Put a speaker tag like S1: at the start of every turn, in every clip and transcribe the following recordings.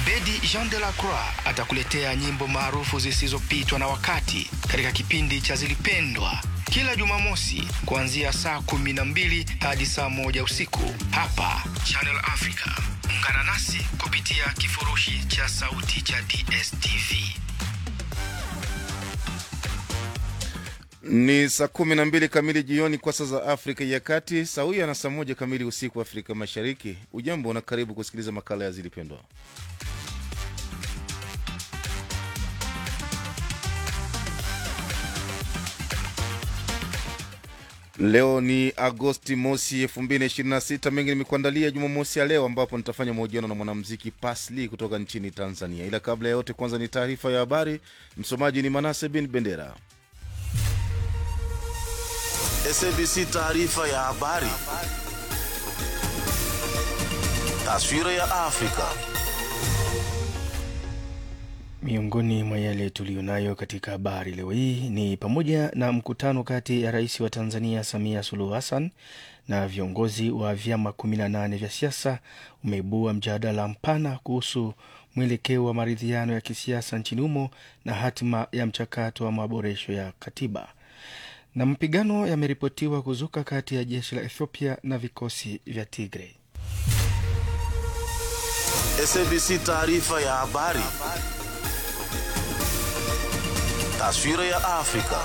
S1: Abedi Jean de la Croix atakuletea nyimbo maarufu zisizopitwa na wakati katika kipindi cha Zilipendwa kila Jumamosi kuanzia saa kumi na mbili hadi saa moja usiku hapa Channel Africa. Ungana nasi kupitia kifurushi cha sauti cha DSTV.
S2: Ni saa kumi na mbili kamili jioni kwa saa za Afrika ya Kati, sawia na saa moja kamili usiku Afrika Mashariki. Ujambo na karibu kusikiliza makala ya Zilipendwa. Leo ni Agosti mosi 2026. Mengi nimekuandalia Jumamosi ya leo, ambapo nitafanya mahojiano na mwanamuziki Pasli kutoka nchini Tanzania. Ila kabla ya yote, kwanza ni taarifa ya habari. Msomaji ni Manase bin Bendera.
S3: SABC taarifa ya habari. Taswira ya Afrika.
S4: Miongoni mwa yale tuliyonayo katika habari leo hii ni pamoja na mkutano kati ya rais wa Tanzania Samia Suluhu Hassan na viongozi wa vyama 18 vya siasa umeibua mjadala mpana kuhusu mwelekeo wa maridhiano ya kisiasa nchini humo na hatima ya mchakato wa maboresho ya katiba. Na mapigano yameripotiwa kuzuka kati ya jeshi la Ethiopia na vikosi vya Tigray.
S3: SABC taarifa ya habari. Taswira ya Afrika.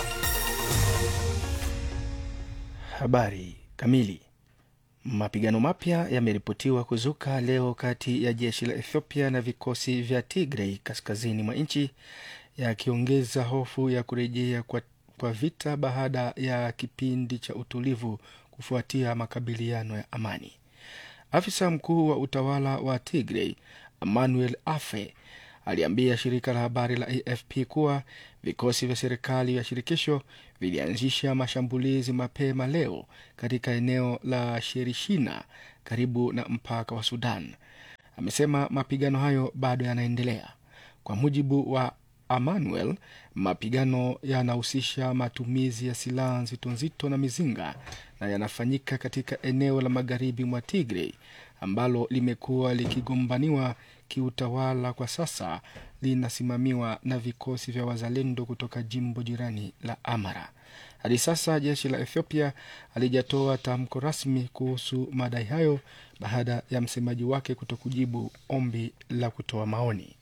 S4: Habari kamili. Mapigano mapya yameripotiwa kuzuka leo kati ya jeshi la Ethiopia na vikosi vya Tigray kaskazini mwa nchi, yakiongeza hofu ya kurejea kwa, kwa vita baada ya kipindi cha utulivu kufuatia makabiliano ya amani. Afisa mkuu wa utawala wa Tigray Emmanuel Afe aliambia shirika la habari la AFP kuwa vikosi vya serikali ya shirikisho vilianzisha mashambulizi mapema leo katika eneo la Sherishina karibu na mpaka wa Sudan. Amesema mapigano hayo bado yanaendelea. Kwa mujibu wa Emmanuel, mapigano yanahusisha matumizi ya silaha nzito nzito na mizinga na yanafanyika katika eneo la magharibi mwa Tigray ambalo limekuwa likigombaniwa kiutawala kwa sasa linasimamiwa na vikosi vya wazalendo kutoka jimbo jirani la Amara. Hadi sasa jeshi la Ethiopia halijatoa tamko rasmi kuhusu madai hayo baada ya msemaji wake kutokujibu ombi la kutoa maoni.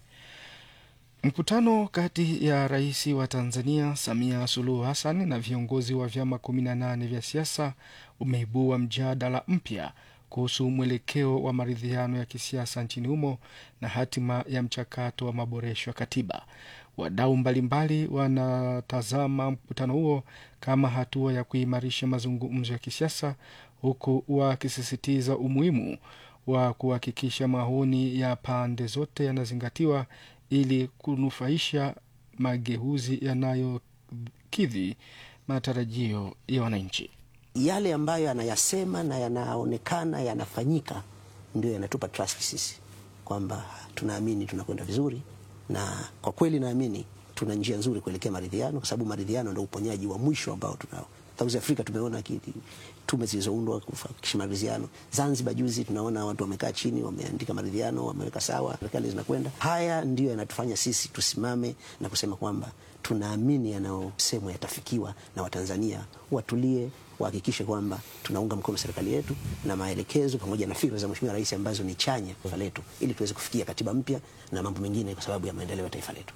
S4: Mkutano kati ya rais wa Tanzania Samia Suluhu Hassan na viongozi wa vyama 18 vya siasa umeibua mjadala mpya kuhusu mwelekeo wa maridhiano ya kisiasa nchini humo na hatima ya mchakato wa maboresho ya katiba. Wadau mbalimbali wanatazama mkutano huo kama hatua ya kuimarisha mazungumzo ya kisiasa, huku wakisisitiza umuhimu wa kuhakikisha maoni ya pande zote yanazingatiwa ili kunufaisha mageuzi yanayokidhi matarajio ya wananchi.
S5: Yale ambayo anayasema na yanaonekana yanafanyika ndio yanatupa trust sisi kwamba tunaamini tunakwenda vizuri, na kwa kweli naamini tuna njia nzuri kuelekea maridhiano, kwa sababu maridhiano ndio uponyaji wa mwisho ambao tunao. South Africa tumeona tume zilizoundwa kuhakikisha maridhiano. Zanzibar juzi tunaona watu wamekaa chini, wameandika maridhiano, wameweka sawa, serikali zinakwenda. Haya ndiyo yanatufanya sisi tusimame na kusema kwamba tunaamini yanayosemwa yatafikiwa, na Watanzania watulie, wahakikishe kwamba tunaunga mkono serikali yetu na maelekezo pamoja na fikra za Mheshimiwa Rais ambazo ni chanya taifa letu, ili tuweze kufikia katiba mpya na mambo mengine, kwa sababu ya maendeleo ya taifa letu.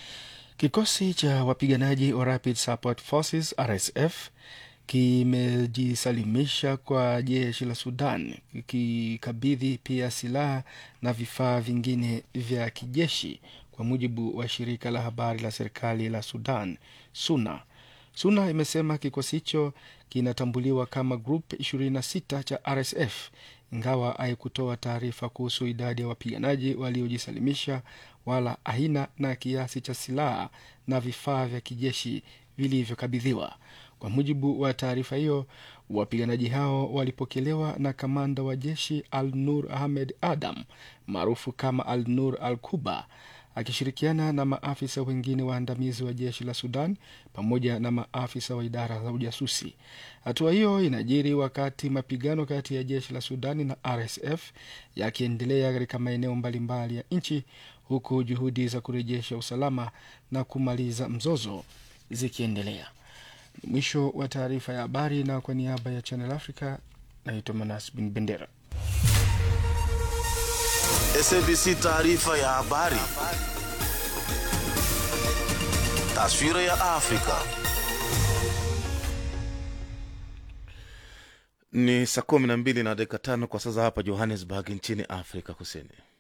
S4: Kikosi cha wapiganaji wa Rapid Support Forces RSF kimejisalimisha kwa jeshi la Sudan kikikabidhi pia silaha na vifaa vingine vya kijeshi, kwa mujibu wa shirika la habari la serikali la Sudan SUNA. SUNA imesema kikosi hicho kinatambuliwa kama Group 26 cha RSF, ingawa haikutoa taarifa kuhusu idadi ya wapiganaji waliojisalimisha wala aina na kiasi cha silaha na vifaa vya kijeshi vilivyokabidhiwa. Kwa mujibu wa taarifa hiyo, wapiganaji hao walipokelewa na kamanda wa jeshi Al Nur Ahmed Adam maarufu kama Al Nur Al Kuba akishirikiana na maafisa wengine waandamizi wa jeshi la Sudan pamoja na maafisa wa idara za ujasusi. Hatua hiyo inajiri wakati mapigano kati ya jeshi la Sudani na RSF yakiendelea katika maeneo mbalimbali ya nchi huku juhudi za kurejesha usalama na kumaliza mzozo zikiendelea. Ni mwisho wa taarifa ya habari, na kwa niaba ya Channel Africa naitwa Manas Bin Bendera.
S3: SABC taarifa ya habari. Taswira ya Afrika.
S2: Ni saa kumi na mbili na dakika tano kwa sasa hapa Johannesburg nchini Afrika Kusini.